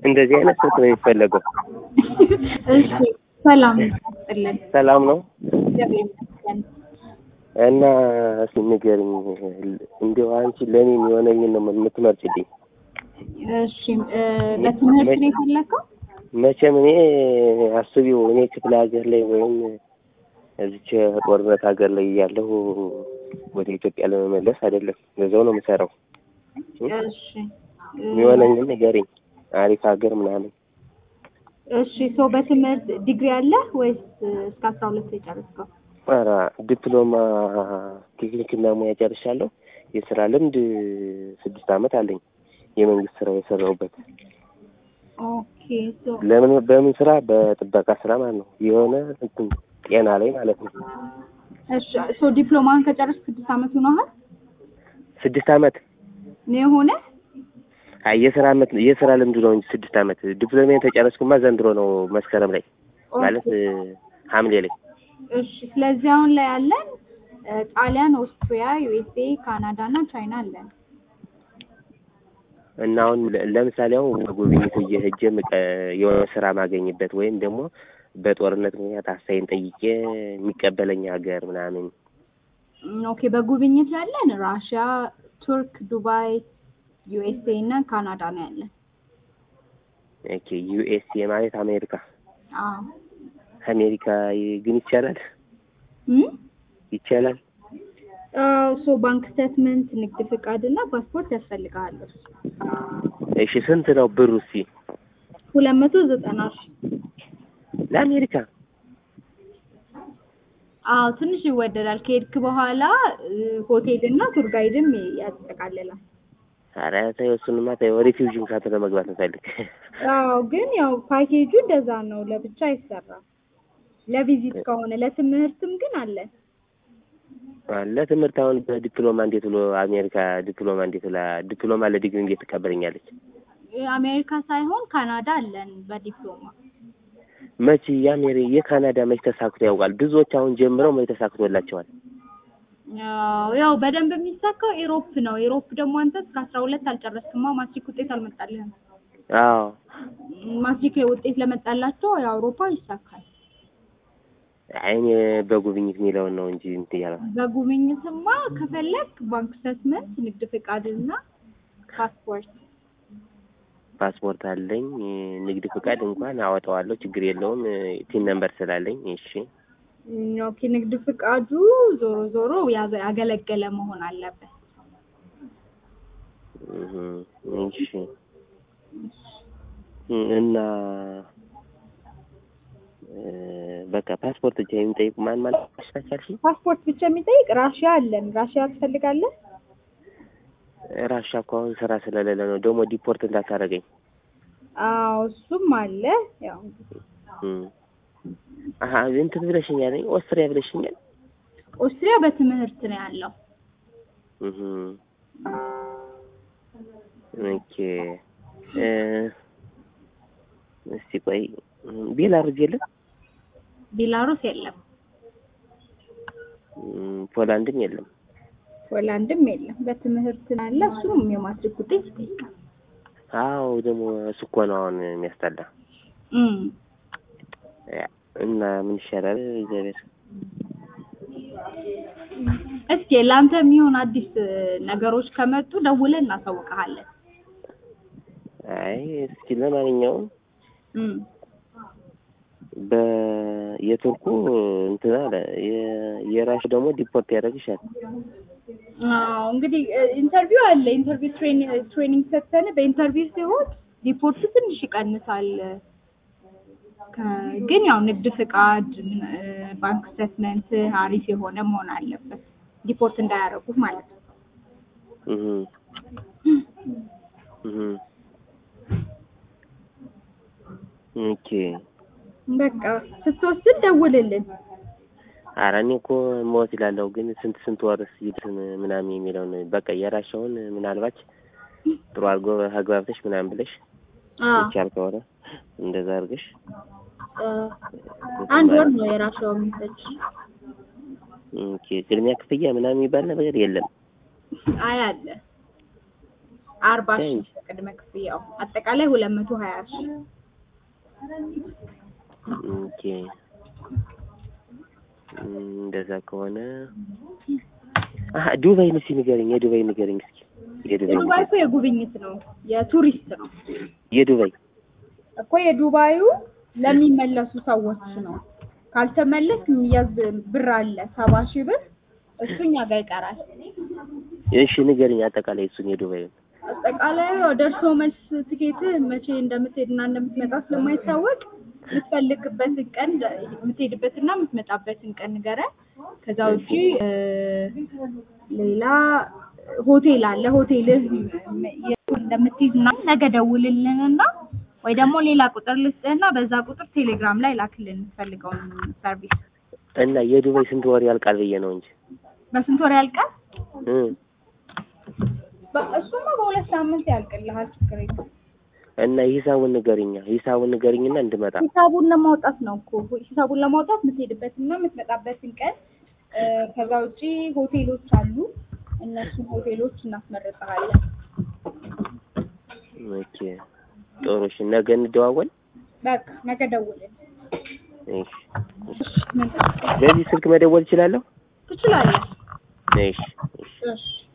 እንደዚህ አይነት ስልክ ነው የሚፈለገው። እሺ ሰላም ይስጥልን። ሰላም ነው እግዚአብሔር ይመስገን። እና እስኪ ንገሪኝ፣ እንዲያው አንቺ ለእኔ የሆነኝን ነው የምትመርጭልኝ? እሺ እ በትምህርት ነው የፈለከው? መቼም እኔ አስቢው እኔ ክፍለ ሀገር ላይ ወይም እዚች ጦርነት ሀገር ላይ እያለሁ ወደ ኢትዮጵያ ለመመለስ አይደለም፣ በዛው ነው የምሰራው። እሺ እ የሚሆነኝን ንገሪኝ፣ አሪፍ ሀገር ምናምን። እሺ ሰው በትምህርት ዲግሪ አለ ወይስ እስከ አስራ ሁለት የጨረስከው? ኧረ ዲፕሎማ ቴክኒክና ሙያ ጨርሻለሁ። የስራ ልምድ ስድስት ዓመት አለኝ። የመንግስት ስራ የሰራሁበት ኦኬ ሶ ለምን በምን ስራ በጥበቃ ስራ ማለት ነው። የሆነ እንትን ጤና ላይ ማለት ነው። እሺ ሶ ዲፕሎማን ከጨረስክ ስድስት ዓመት ሆኖሃል ስድስት ዓመት ነው የሆነ? አይ የስራ አመት የስራ ልምዱ ነው እንጂ ስድስት ዓመት ዲፕሎማን ተጨረስኩማ ዘንድሮ ነው መስከረም ላይ ማለት እ ሐምሌ ላይ እሺ ስለዚህ አሁን ላይ ያለን እ ጣሊያን፣ ኦስትሪያ፣ ዩኤስኤ፣ ካናዳ እና ቻይና አለን። እና አሁን ለ- ለምሳሌ አሁን በጉብኝት እየሄጄ ምቀ- የሆነ ስራ ማገኝበት ወይም ደግሞ በጦርነት ምክንያት አሳይን ጠይቄ የሚቀበለኝ ሀገር ምናምን እም፣ ኦኬ በጉብኝት ያለን ራሽያ፣ ቱርክ፣ ዱባይ፣ ዩኤስኤ እና ካናዳ ነው ያለን። ኦኬ ዩኤስኤ ማለት አሜሪካ አዎ አሜሪካ ይ- ግን ይቻላል እም ይቻላል አዎ ሶ ባንክ ስቴትመንት፣ ንግድ ፍቃድ እና ፓስፖርት ያስፈልጋል። እሺ ስንት ነው ብሩ እስኪ ሁለት መቶ ዘጠና ሺህ ለአሜሪካ አዎ ትንሽ ይወደዳል። ከሄድክ በኋላ እ ሆቴል እና ቱር ጋይድም ያጠቃልላል። ኧረ ተይው እሱንማ ተይው ሪፊውጂን ካምፕ ለመግባት እንፈልግ አዎ ግን ያው ፓኬጁ እንደዛ ነው፣ ለብቻ አይሰራም። ለቪዚት ከሆነ ለትምህርትም ግን አለ። ለትምህርት አሁን በዲፕሎማ እንዴት ብሎ አሜሪካ ዲፕሎማ እንዴት ብላ ዲፕሎማ ለዲግሪ እንዴት ትቀበለኛለች? አሜሪካ ሳይሆን ካናዳ አለን በዲፕሎማ። መቼ የአሜሪ የካናዳ መች ተሳክቶ ያውቃል? ብዙዎች አሁን ጀምረው መች ተሳክቶላቸዋል? ያው ያው በደንብ የሚሳካው ኢሮፕ ነው። ኢሮፕ ደግሞ አንተ እስከ አስራ ሁለት አልጨረስክማ ማትሪክ ውጤት አልመጣልህም። አዎ ማትሪክ ውጤት ለመጣላቸው የአውሮፓ ይሳካል። አይ እኔ በጉብኝት የሚለውን ነው እንጂ እንትን ያለው በጉብኝትማ ከፈለግ ባንክ ስቴትመንት፣ ንግድ ፍቃድና ፓስፖርት ፓስፖርት አለኝ። ንግድ ፍቃድ እንኳን አወጣዋለሁ፣ ችግር የለውም ቲን ነምበር ስላለኝ። እሺ እም፣ ኦኬ ንግድ ፍቃዱ ዞሮ ዞሮ ያዘ- ያገለገለ መሆን አለበት። እህ፣ እሺ እና እ፣ በቃ ፓስፖርት ብቻ የሚጠይቁ ማን ማለት አሻሻልሽ? ፓስፖርት ብቻ የሚጠይቅ ራሽያ አለን። ራሽያ ትፈልጋለህ? ራሻ እኮ አሁን ስራ ስለሌለ ነው ደግሞ ዲፖርት እንዳታደርገኝ። አዎ እሱም አለ። ያው እም። አሀ እንትን ብለሽኛል፣ ኦስትሪያ ብለሽኛል። ኦስትሪያ በትምህርት ነው ያለው። እህ ኦኬ እ እስቲ ቆይ ቤላሩስ የለም? ቤላሩስ የለም፣ እም፣ ፖላንድም የለም። ሆላንድም የለም። በትምህርት ነው ያለ። እሱም የማትሪክ ውጤት ይጠይቃል። አዎ ደግሞ እሱ እኮ ነው አሁን የሚያስጠላ። እም ያ፣ እና ምን ይሻላል? እግዚአብሔር እስኪ ለአንተ የሚሆን አዲስ ነገሮች ከመጡ ደውለን እናሳውቅሃለን። አይ እስኪ ለማንኛውም እም በየቱርኩ እንትን አለ የ- የራሱ ደግሞ ዲፖርት ያደርግሻል። አዎ እንግዲህ ኢንተርቪው አለ። ኢንተርቪው ትሬኒንግ ሰጥተን በኢንተርቪው ሲሆን ሪፖርቱ ትንሽ ይቀንሳል። ከ- ግን ያው ንግድ ፍቃድ፣ እ፣ ባንክ ስቴትመንት አሪፍ የሆነ መሆን አለበት ሪፖርት እንዳያደርጉት ማለት ነው። እህ እህ ኦኬ በቃ ስትወስድ ደውልልን። ኧረ እኔ እኮ ሞት ይላለሁ ግን ስንት ስንት ወርስ ይድን ምናምን የሚለውን በቃ የራሻውን ምናልባች ጥሩ አድርጎ አግባብተሽ ምናምን ብለሽ አዎ ይቻል ከሆነ እንደዛ አድርገሽ እ፣ አንድ ወር ነው የራሷው የሚፈጅ። ኦኬ ቅድሚያ ክፍያ ምናምን የሚባል ነገር የለም። አይ አለ አርባ ሺህ ቅድመ ክፍያው አጠቃላይ ሁለት መቶ ሀያ ሺህ ኦኬ እም፣ እንደዛ ከሆነ አሀ ዱባይ እስኪ ንገረኝ፣ የዱባይ ንገረኝ እስኪ የዱባይ የዱባይ እኮ የጉብኝት ነው የቱሪስት ነው የዱባይ እኮ የዱባዩ ለሚመለሱ ሰዎች ነው። ካልተመለስ የሚያዝ ብር አለ ሰባ ሺህ ብር እሱ እኛ ጋር ይቀራል። እሺ ንገረኝ አጠቃላይ እሱን የዱባዩን አጠቃላይ ደርሶ መልስ ትኬት መቼ እንደምትሄድና እንደምትመጣ ስለማይታወቅ የምትፈልግበትን ቀን የምትሄድበትና የምትመጣበትን ቀን ንገረን። ከዛ ውጪ እ፣ ሌላ ሆቴል አለ። ሆቴልህ የት እንደምትይዝ ምናምን ነገ ደውልልንና ወይ ደግሞ ሌላ ቁጥር ልስጥህና በዛ ቁጥር ቴሌግራም ላይ ላክልን የምትፈልገውን ሰርቪስ። እና የዱባይ ስንት ወር ያልቃል ብዬ ነው እንጂ በስንት ወር ያልቃል? እም፣ በ- እሱማ በሁለት ሳምንት ያልቅልሃል። ችግር የለም። እና ሂሳቡን ንገሪኛ ሂሳቡን ንገሪኝና እንድመጣ ሂሳቡን ለማውጣት ነው እኮ ሂሳቡን ለማውጣት የምትሄድበትና የምትመጣበትን ቀን እ፣ ከዛ ውጪ ሆቴሎች አሉ። እነሱን ሆቴሎች እናስመርጥሃለን። ኦኬ ጥሩ እሺ ነገ እንደዋወል በቃ ነገ ደውልን። እሺ ምን በዚህ ስልክ መደወል እችላለሁ ትችላለህ? እሺ እሺ እሺ